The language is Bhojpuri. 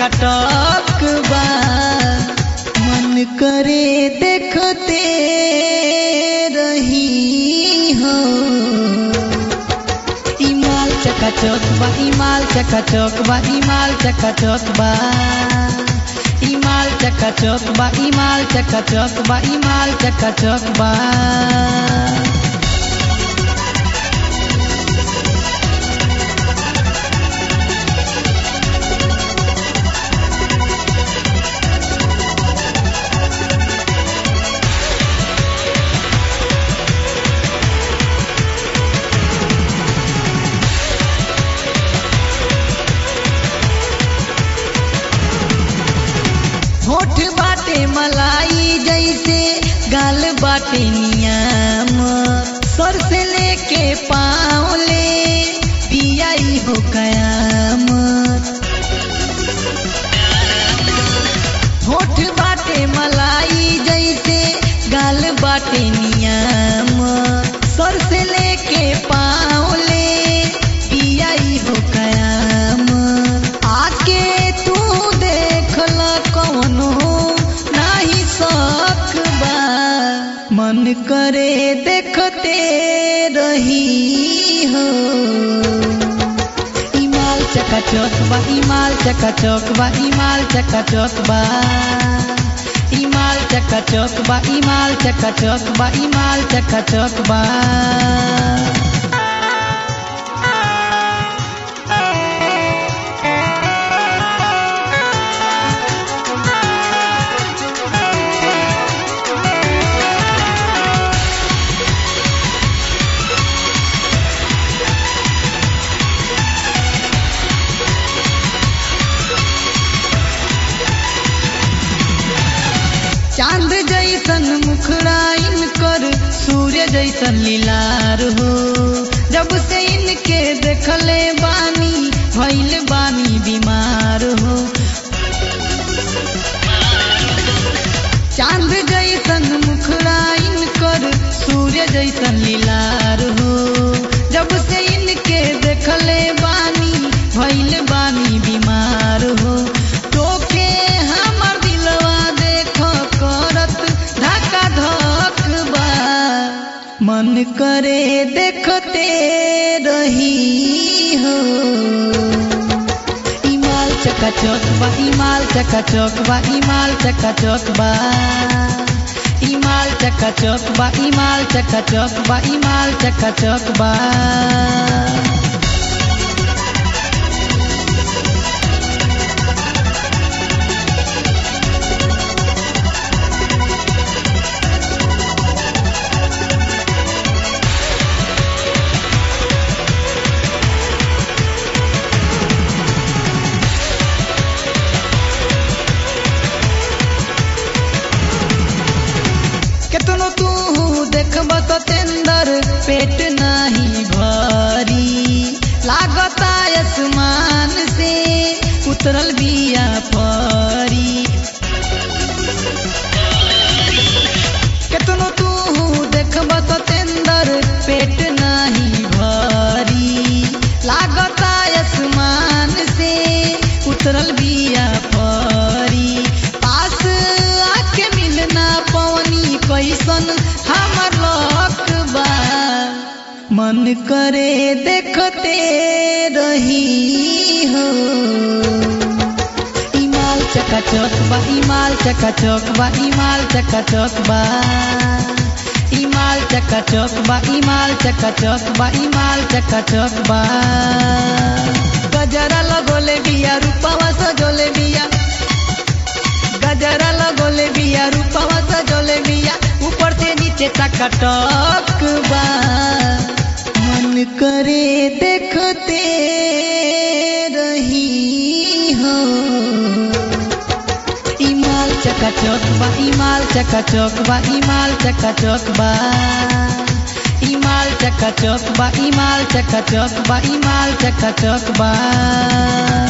चकाचक बा मन करे देखते रही हो इमाल चकाचक बा इमाल चकाचक बा इमाल चकाचक बा इमाल चकाचक बा इमाल चकाचक बा इमाल चकाचक बा होठ बाटे मलाई जैसे गाल बाटे नियाम सर से लेके पाँव ले पियाई हो कयामत होठ बाटे मलाई जैसे गाल बाटे नियाम सर से लेके पाँव ले पियाई हो कयामत आके तू देखल कौनो नाही शक बा मन करे देखते रही हो इमाल चकाचक बा इमाल चकाचक बा इमाल चकाचक बा इमाल चकाचक बा इमाल चकाचक बा इमाल चकाचक बा चांद जैसन मुखड़ा इनकर सूर्य जैसन लीलार हो जब से इनके देखले बानी भइल बानी बीमार हो चांद जैसन मुखड़ा इनकर सूर्य जैसन लीलार हो जब से इनके देखले बानी भइल बानी बीमार हो तोके हमर दिलवा देख करत धक्का धक बा मन करे देखते रही हो इमाल चकाचक बा इमाल चकाचक बा इमाल चकाचक बा इमाल चकाचक बा इमाल चकाचक बा इमाल चकाचक बा केतनो तू देखब तो तेंदर पेट नहीं भरी लागता आसमान से उतरल बिया परी केतनो तू देखब तो तेंदर पेट नहीं भरी लागता आसमान से उतरल बिया परी पास आके मिलना पवनी कैसन हमर लक बा मन करे देखते रही हो इमाल चकाचक बा इमाल चकाचक बा इमाल चकाचक बा इमाल चकाचक बा इमाल चकाचक बा इमाल चकाचक बा गजरा लगोले बिया रूपवा सजोले बिया गजरा लगोले बिया रूपवा सजोले बिया ऊपर से नीचे टकटक बा मन करे देखते रही हो इमाल चकाचक बा इमाल चकाचक बा इमाल चकाचक बा इमाल चकाचक बा इमाल चकाचक बा इमाल चकाचक बा